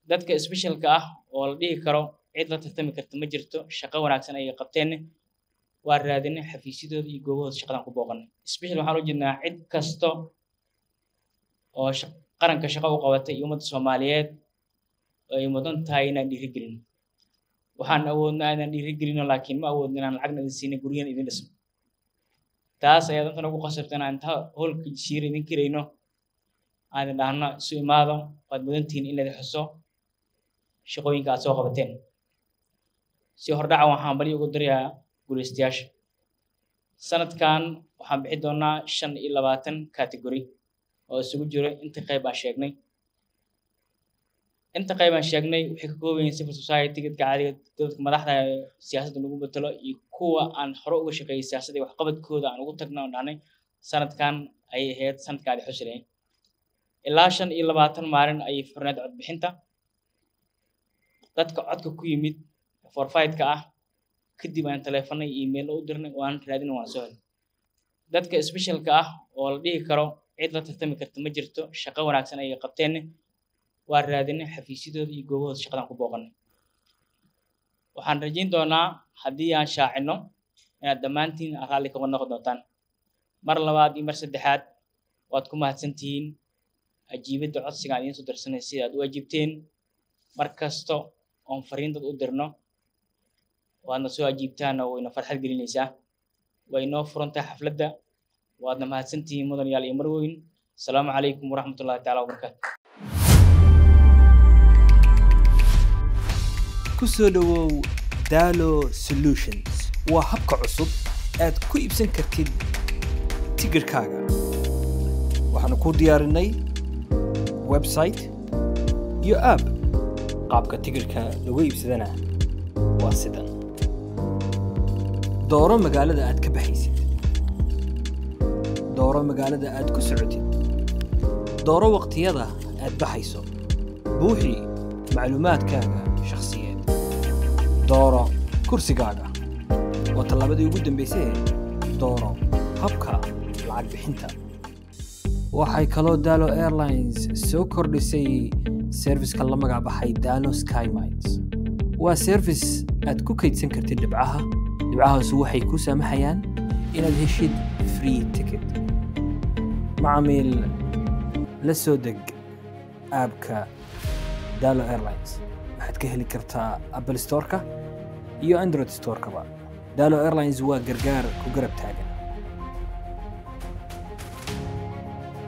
dadka specialka ah oo la dhihi karo cid la tartami karta ma jirto shaqo wanaagsan ayay qabteen waa raadinay xafiisyadooda iyo goobahooda shaqadan ku booqanay special waxaan u jeednaa cid kasto oo qaranka shaqo u qabatay iyo ummadda soomaaliyeed ay mudan tahay inaan dhiirigelino waxaan awoodnaa inaan dhiirigelino laakiin ma awoodno inaan lacagna idin siinin guryahan idin dhisno taas ayaa dantan ugu qasabta inaan inta howlka jasiira idin kirayno aan idin dhahno isu imaado waad mudantihiin in laidin xuso shaqooyinka aad soo qabateen si hordhaca waxaan bali ugu darayaa guulaystayaasha sanadkan waxaan bixi doonaa shan iyo labaatan category oo isugu jiro inta qayb aan sheegnay inta qayb aan sheegnay waxay ka kooban yihiin civil society dadka caadiga dadka madaxda siyaasadda lagu betelo iyo kuwa aan hore uga shaqeeyay siyaasadda iyo waxqabadkooda aan ugu tagno oo dhahnay sanadkan ayay ahayd sanadkaadi xusilayn ilaa shan iyo labaatan maalin ayay furneed codbixinta dadka codka ku yimid forfaitka ah kadib aan taleefanay email u dirnay oo aan raadin waan soo helnay dadka specialka ah oo la dhihi karo cid la tartami karta ma jirto shaqo wanaagsan ayay qabteen waa raadinay xafiisyadooda iyo goobahooda shaqadan ku booqanay waxaan rajayn doonaa haddii aan shaacino inaad dhammaantiin raalli kaga noqon doontaan mar labaad iyo mar saddexaad waad ku mahadsantihiin ajiibadda codsiga aan idiin soo dirsanay sida aad u ajiibteen mar kasto oon fariintad u dirno waadna soo ajiibtaana wayna farxad gelinaysaa way inoo furan tahay xafladda waadna mahadsantihiin mudan yaal iyo marweyn asalaamu calaykum waraxmatullahi taala wabarakaatu ku soo dhowow dalo solutions waa habka cusub aad ku iibsan kartid tigirhkaaga waxaanu kuu diyaarinay website iyo app qaabka tigirhka lagu iibsadana waa sidan dooro magaalada aad ka baxaysid dooro magaalada aad ku socotid dooro waqtiyada aad baxayso buuxi macluumaadkaaga shakhsiyeed dooro kursigaaga waa tallaabadii ugu dambaysay dooro habka lacag bixinta waxay kaloo dalo airlines soo kordhisay serviska la magac baxay dalo skymines waa service aad ku kaydsan kartid dhibcaha dhibcahaasu waxay kuu saamaxayaan inaad heshid free ticket macamiil la soo deg aabka dalo airlines waxaad ka heli kartaa apple storeka iyo android storekaba dalo airlines waa gargaar ku garab taagan